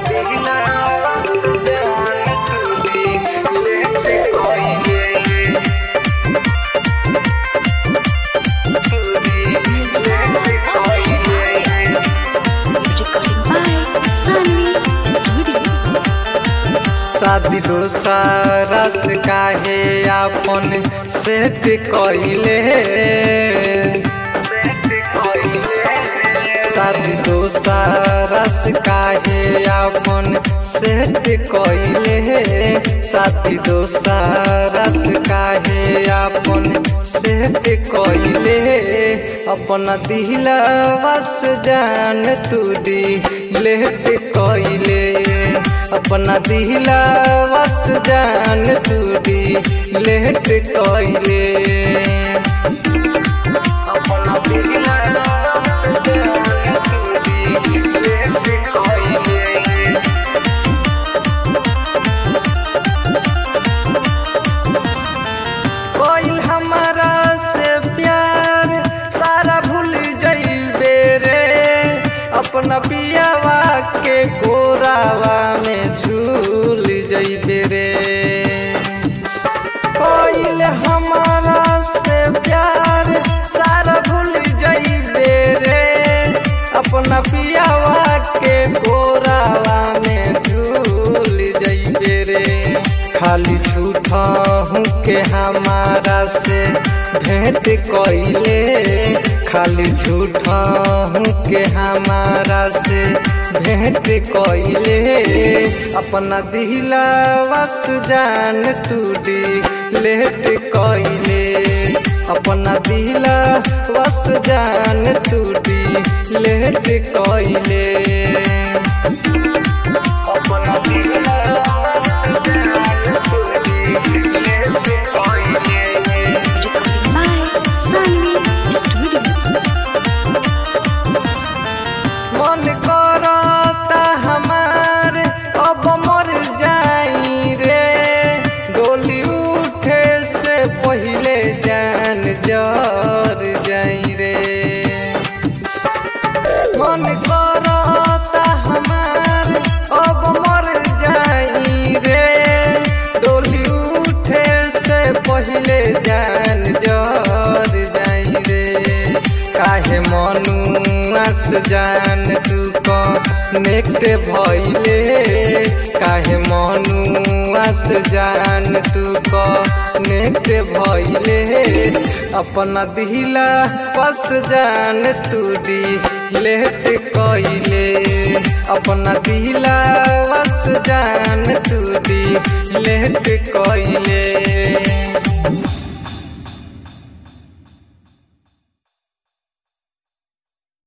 दिला जान तू लेट कोई शादी दोसारा से काहे आपन सेट कइले शादी दोसारा से काहे आपन सेट कइले शादी दोसारा से काहे आपन सेट कइले अपना दिलवा से जान तू दी लेट कइले अपना दिलवा से जान तू दी लेट कइले अपना दिलवा से जान तू दी लेट कइले कोई हमारा से प्यार सारा भूल जइबे रे अपना पियावा के गोरावा में झूल जइबे रे कोई हमारा से प्यार सारा भूल जइबे रे अपना पियावा के गोरावा में झूल जइबे रे खाली झूठा हूँ के हमारा से भेंट कइले खाली झूठा हूँ के हमारा से भेंट कइले अपना दिलवा से जान तू दी लेट कइले अपना दिलवा से जान तू दी लेट कइले अपना दिलवा से जान तू दी लेट कइले मन करता हमार अब मर जाई रे डोली उठे से पहले जान जर जाई रे मन करता हमार अब मर जाई रे डोली उठे से पहले जान जर जाई रे काहे मनु आस जान तू कनेक्ट भइले काहे मनु आस जान तू कनेक्ट भइले अपना दिला पस जान तू दी लेट कइले अपना दिला पस जान तू दी लेट कइले